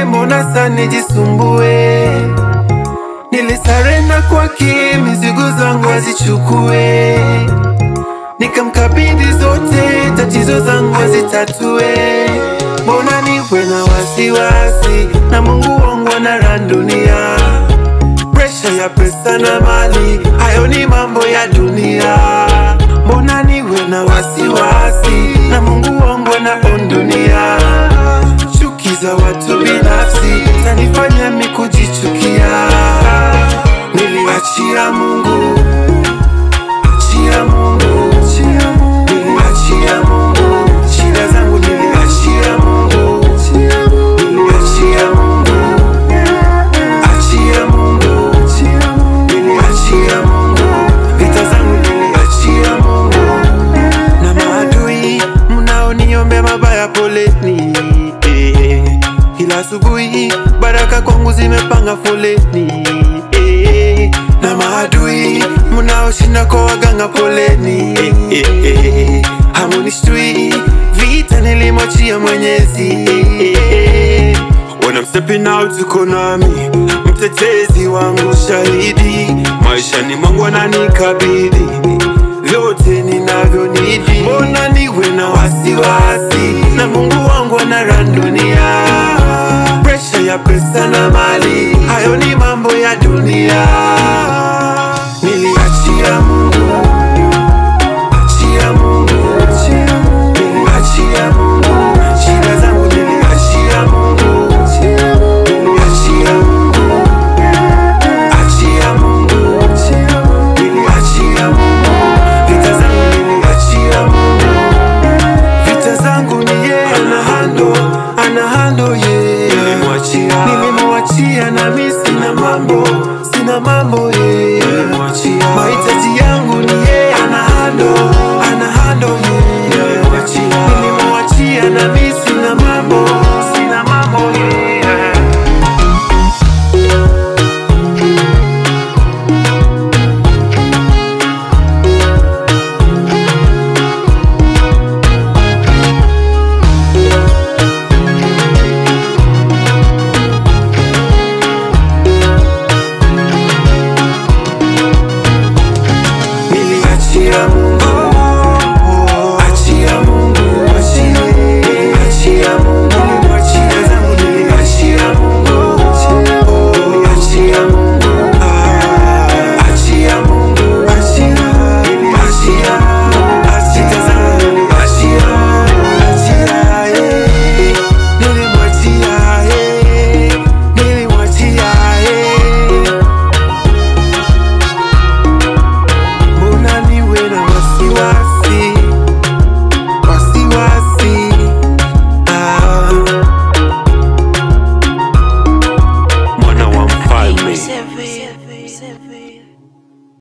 mbona sana nijisumbue? Nilisarenda kwake, mizigo zangu azichukue, nikamkabidhi zote, tatizo zangu azitatue. Mbona niwe na wasiwasi na Mungu wangu ana dunia, presha ya pesa na mali, hayo ni mambo ya dunia. Mbona niwe na wasiwasi na Mungu wangu ana dunia, chuki za watu binafsi zanifanya mi kujichukia. Niliachia Mungu, achia Mungu, niliachia Mungu, shida zangu niliachia Mungu, niliachia Mungu, achia Mungu, niliachia Mungu, vita zangu niliachia Mungu, na maadui mnaoniombea mabaya, poleni eh. Kila asubuhi baraka kwangu zimepanga foleni eh. Na maadui mnaoshinda kwa waganga, poleni eh, eh, eh. Hamunishtui vita nilimwachia Mwenyezi eh, eh. When I'm stepping out uko nami, mtetezi wangu shahidi, maishani mwangu ananikabidhi vyote ninavyonidi. Mbona niwe na wasiwasi na Mungu wangu ana dunia, presha ya pesa na mali, hayo ni mambo ya dunia. Niliachia Mungu, achia Mungu, niliachia Mungu, shida zangu niliachia Mungu, niliachia Mungu, achia Mungu, niliachia Mungu, vita zangu niliachia Mungu, vita zangu ni yeye ana hando, ana hando yeye, nilimwachia, nilimwachia na mimi sina mambo, sina mambo yeye, mahitaji yangu ni